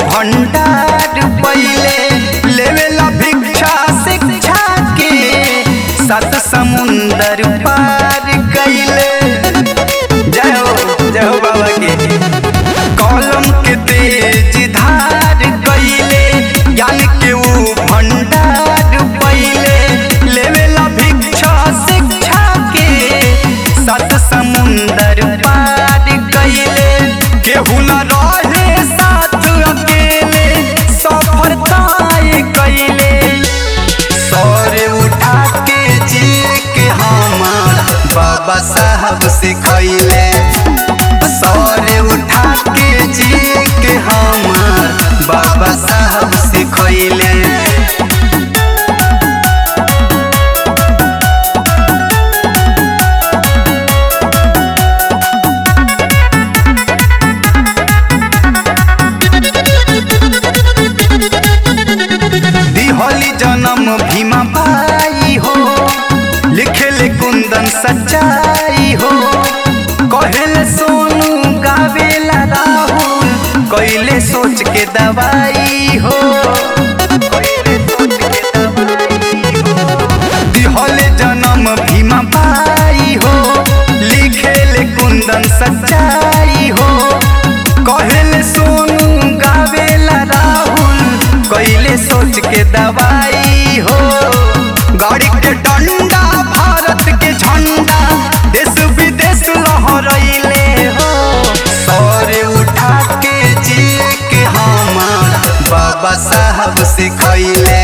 भंडार पहिले लेवेला भिक्षा शिक्षा के सात समुंदर पार कैले जय हो जय हो बाबा के कलम के तेज धार कैले ज्ञान के ऊ भंडार पहिले लेवेला भिक्षा शिक्षा के सात समुंदर पार कैले केहू न रहे साथ अकेले सफर तय कैले सौर उठा के जिए के हमार बाबा साहब सिखैले सौर उठा के जिए के हमार बाबा साहब सिखैले दिहली जन्म भीमा बाई हो लिखेले कुंदन सच्चाई हो कहेले सोनू गावेला राहुल कैले सोच के दवाई हो कैले सोच के दवाई हो। दिहले जन्म भीमा बाई हो लिखेले कुंदन सच्चाई हो कहेले सोनू गावेला राहुल कैले सोच के दवाई हो गाड़ी के डंडा भारत के झंडा देश विदेश लहरैले हो सौर उठा के जिए के हमार बाबा साहब सिखैले